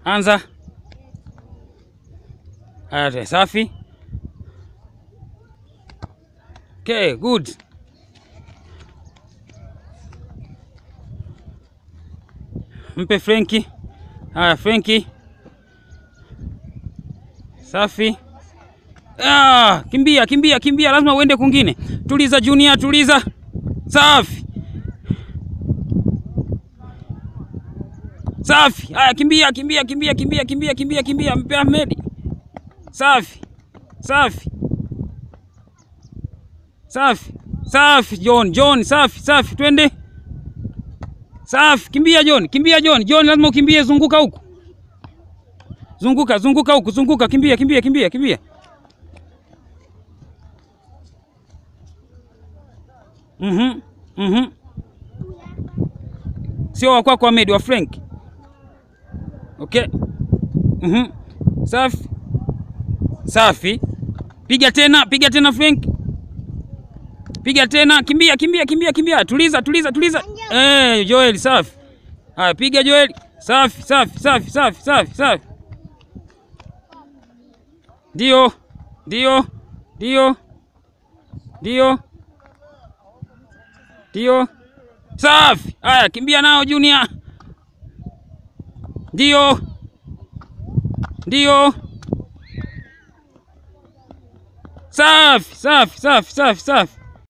Anza. Haya, safi. Okay, good. Mpe Frenki. Haya, Frenki. Safi. Ah, kimbia kimbia kimbia, lazima uende kwingine. Tuliza Junior, tuliza. Safi. Safi. Haya, kimbia kimbia kimbia kimbia kimbia kimbia kimbia, mpe Ahmed. Safi. Safi. Safi. Safi John, John, safi safi, twende. Safi, kimbia John, kimbia John. John lazima ukimbie, zunguka huku. Zunguka, zunguka huku, zunguka, kimbia kimbia kimbia kimbia. Mhm. Mhm. Sio wa kwako Ahmed, wa Frank. Okay. Mhm. Safi. Safi. Piga tena, piga tena Frank. Piga tena, kimbia kimbia kimbia kimbia. Tuliza tuliza tuliza. Eh, Joel safi. Haya, piga Joel. Safi safi safi safi safi safi. Ndio. Ndio. Ndio. Ndio. Ndio. Safi. Haya, kimbia nao Junior. Ndio. Ndio. Safi, safi, safi, safi, safi.